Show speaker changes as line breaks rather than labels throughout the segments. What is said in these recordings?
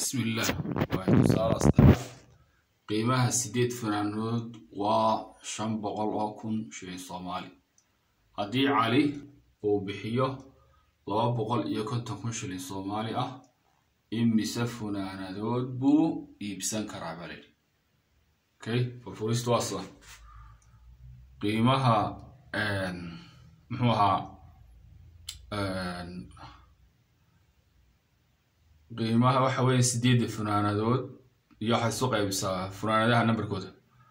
bismillaah waa tusaale asxaab qiimaha sideed fanaanood waa shan boqol oo kun shilin soomaali haddii cali uu bixiyo laba boqol iyo konton kun shilin soomaali ah imise funaanadood buu iibsan karaa bale okay furfuristu waa sida qiimaha muxuu ahaa qiimaha waxa weeye sideedda funaanadood iyo waxaad isu qaybisaa funaanadaha nambarkooda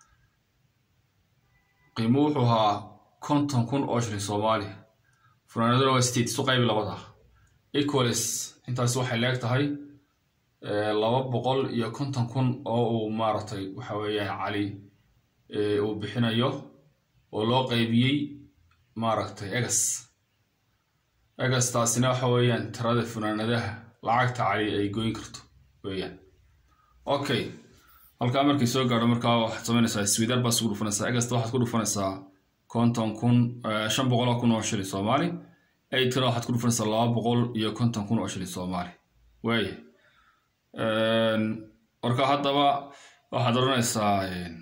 qiimuhu wuxuu ahaa konton kun oo shilin soomaali funaanaduna waa sideed isu qaybi labada equalis intaas waxay leeg tahay laba boqol iyo konton kun oo uu maaragtay waxa weeyaan cali uu bixinayo oo loo qaybiyey maaragtay egas egas taasina waxa weeyaan tirada funaanadaha lacagta cali ay goyn karto weeyaan okay halkaa markay soo gaadho markaa waxaad samaynaysaa swidar baa isugu dhufanaysaa egasta waxaad ku dhufanaysaa konton kun shan boqol oo kun oo shilin soomaali eightna waxaad ku dhufanaysaa laba boqol iyo konton kun oo shilin soomaali waaya marka haddaba waxaad odhanaysaa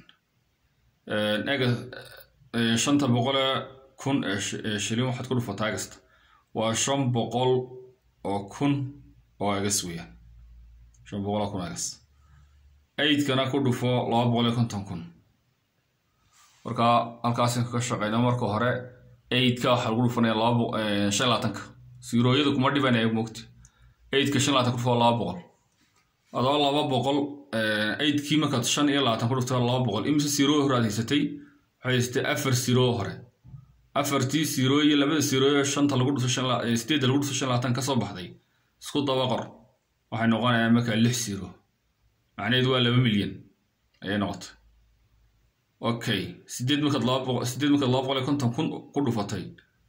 ega shanta boqole kun ee shilin waxaad ku dhufataa egasta waa shan boqol oo kun oo egas weeyaan shan boqol oo kun egas eidkana ku dhufo laba boqol iyo konton kun marka halkaasin kaga shaqeyna marka hore eidka waxaa lagu dhufanaya laba shan labaatanka siirooyada kuma dhibanaya mogti eidka shan labaatan ku dhufo laba boqol adoo laba boqol eidkii markaad shan iyo labaatan ku dhufto laba boqol imise siiroo hore aad haysatay waxay haysatay afar siiroo hore afartii siiroo iyo labada siiroo shanta lagu dhufto sideedda lagu dhufto shan labaatan kasoo baxday isku daba qor waxay noqonayaan markaa lix siiro macnaheedu waa laba milyan ayay noqotay okay sideed markaad laba boqol sideed markaad laba boqol iyo konton kun ku dhufatay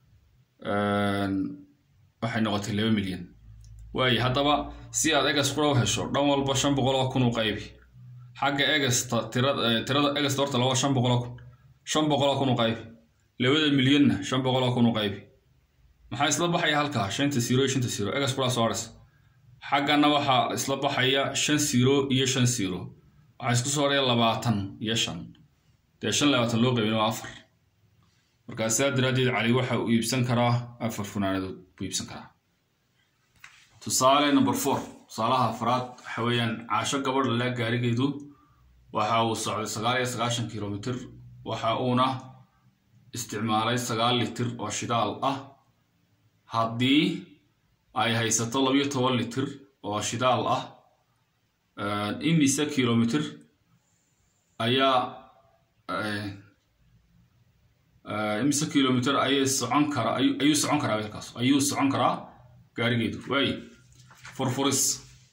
waxay noqotay laba milyan waaye haddaba si aad egas kula hesho dhan walba shan boqol oo kun u qaybi xagga egasta tirada tirada egasta horta laba shan boqol oo kun shan boqol oo kun u qaybi labada milyanna shan boqol oo kun u qaybi maxaa isla baxaya halkaa shanta siro iyo shanta siro egas kulaa soo haraysa xaggana waxaa isla baxaya shan siro iyo shan siro waxaa isku soo haraya labaatan iyo shan dee shan labaatan loo qaybin waa afar markaa sidaa daraaddeed cali waxa uu iibsan karaa afar funaanadood buu iibsan karaa tusaale number four tusaalaha afraad waxa weeyaan caasho gabadh le gaarigeedu waxa uu socday sagaal iyo sagaashan kilomitr waxa uuna isticmaalay sagaal litir oo shidaal ah haddii ay haysato labiyo toban litir oo shidaal ah imise kilomitr ayaa imise kilomitr ayay socon karaa ayuu socon karaa weelkaas ayuu socon karaa gaarigeedu waaye furfuris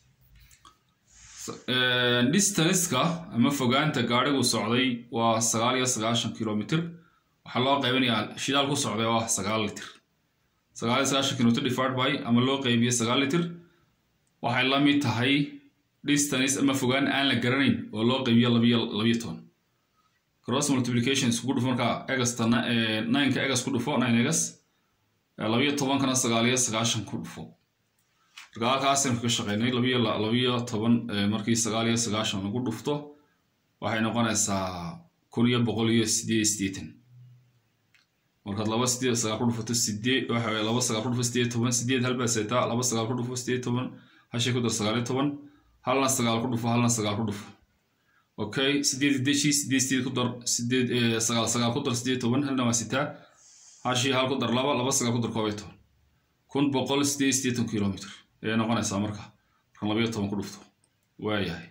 distanska ama fogaanta gaarigu socday waa sagaal iyo sagaashan kilomitr waxaa loo qaybinayaa shidaal ku socday oo ah sagaal litir sagaal iyo sagaashan kilomitr divided by ama loo qeybiye sagaal litir waxay la mid tahay distance ama fogaan aan la garanayn oo loo qeybiyo labiyo labiyo toban cross multiplication iskugu dhufo markaa egasta nineka egas ku dhufo nine egas labiyo tobankana sagaal iyo sagaashan ku dhufo marka halkaasaynu kaga shaqeynay labiyo labiyo toban markii sagaal iyo sagaashan lagu dhufto waxay noqonaysaa kun iyo boqol iyo sideed iyo siddeetan markaad laba sideed sagaal ku dhufato sideed waxa weye laba sagaal ku dhufo sideed toban sideed hal baa seetaa laba sagaal ku dhufo sideed toban hashay ku dar sagaal iyo toban halna sagaal ku dhufo halna sagaal ku dhufo okay sideed deshi sideed sideed ku dar sideed sagaal sagaal ku dar sideed toban halna waa sitaa hashii hal ku dar laba laba sagaal ku dar koob iyo toban kun boqol sideed sideetan kilomitr ayay noqonaysaa marka markan labayo toban ku dhufto waayahay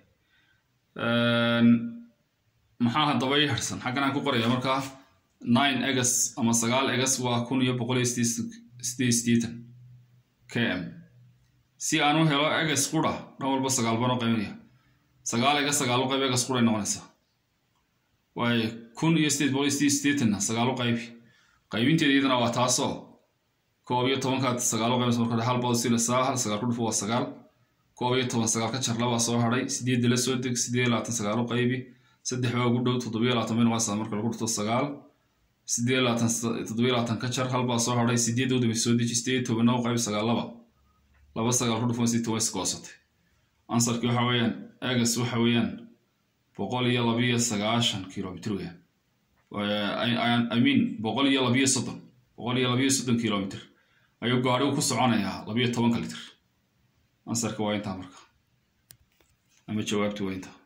maxaa haddaba ii harsan xaggan aan ku qoraya markaa nine egas ama sagaal egas waa kun iyo boqol iyo sideed sideetan k m si aan u helo egas qura dhan walba sagaal baan u qaybinaya sagaal egas sagaal u qayb egas quray noqonaysaa waayo kun iyo sideed boqol iyo sideed sideetanna sagaal u qaybi qaybinteeda iyadana waa taasoo koob iyo tobankaad sagaal u qaybinaysa marka hal baad siinaysaa hal sagaal ku dhufo waa sagaal koob iyo toban sagaal ka jar labaa soo hadhay sideedda la soo deg sideed iyo labaatan sagaal u qaybi saddex baa ugu dhow toddobiyo labaatan bay noqonaysaa marka lagu dhufto sagaal sideed labaatan toddobiyo labaatan ka jar halbaa soo hadhay sideedda udambay soo deji sideed tobanna u qayb sagaal laba laba sagaal ku dhufan si toban iska hoosatay ansarkii waxa weeyaan egas waxa weeyaan boqol iyo labiyo sagaashan kilomitr weeyaan i mean boqol iyo labiyo soddon boqol iyo labiyo soddon kilomitr ayuu gaadhigu ku soconayaa labiyo tobanka litr ansarka waa intaa marka ama jawaabti waa intaa